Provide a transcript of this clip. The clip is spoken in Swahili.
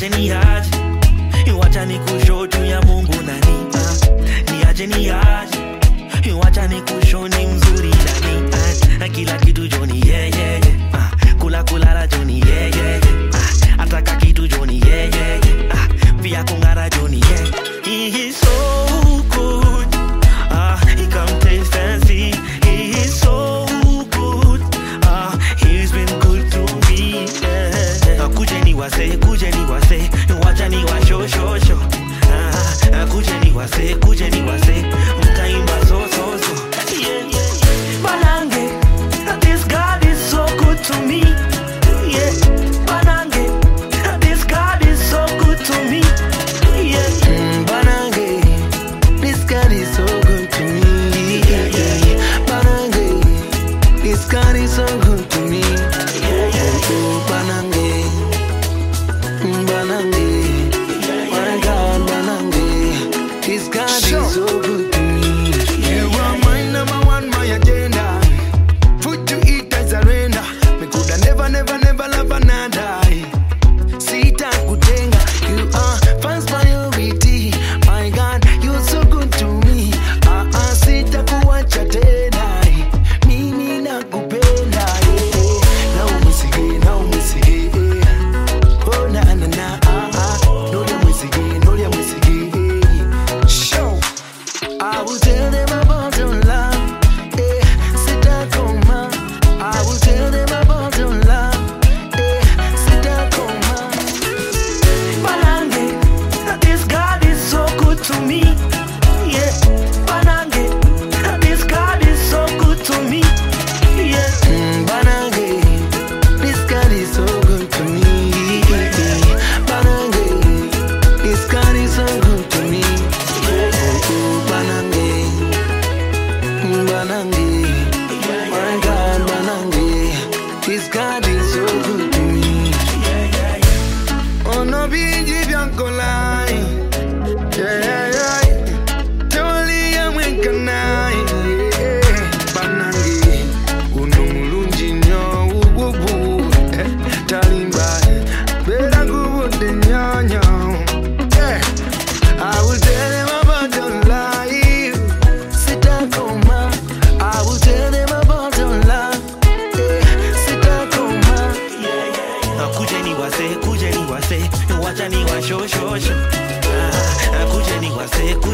niache niache wacha nikusho juu ya mungu nani ah. niache niache wacha nikusho ni mzuri nani ah. kila kitu joni yeah, yeah, yeah. ah. kula kulala joni yeah, yeah, yeah. ah. ataka kitu joni yeah, yeah, yeah. ah. pia kungara joni yeah. He is so good ah. he come taste and see he is so good ah. he's been good to me yeah. kuje ni wase kuje ni wase wacha ni washoshosho ah. ah, kuje ni wase kuje ni wase mtaimba so so so yeah, yeah, yeah. Banange, this God is so good to me yeah. Banange, this God is so good to me yeah. Mm, Banange, this God is so good to me. Banange, this God is so good to me. Oh, oh, oh, Banange, Mm, Banange, my God, Banange, this God Sure. is so good to me. You are my number one, my agenda. Food to eat, I surrender. Me coulda never, never, never love another. Sita kutenga, you are first priority. My God, you're so good to me. Ah, ah, sita kuacha tena. Mimi nakupenda. eh. Na umisige, na umisige. eh. Oh, na, na, na, ah, ah. Nolia mwisige, nolia mwisige. eh. Show. I will tell them about your love. Eh, sitakoma. I will tell them about your love. Eh, sitakoma. Banange, this God is so good to me. Yeah, Banange, this God is so good to me. Yeah, Mm, Banange, this God is so good to me. Banange, this God is so good to me. Oh, oh, oh, Banange, Mm, Banange, my God, Banange, this God is so good to me. Ono bingi byankolai. Yeah, yeah, yeah. Tewaliya mwenkanayi. Yeah. Banange, uno mulungi nnyo, wuwuwu. Eh, talimba, beera ngubudde nnyo, nnyo. Yeah. I will tell them about your life. Sitakoma, I will tell them about your love. Eh, sitakoma. Ah, kuje ni wase, kuje ni wase, wacha ni washoshosho. Ah, ah, kuje ni wase, kuje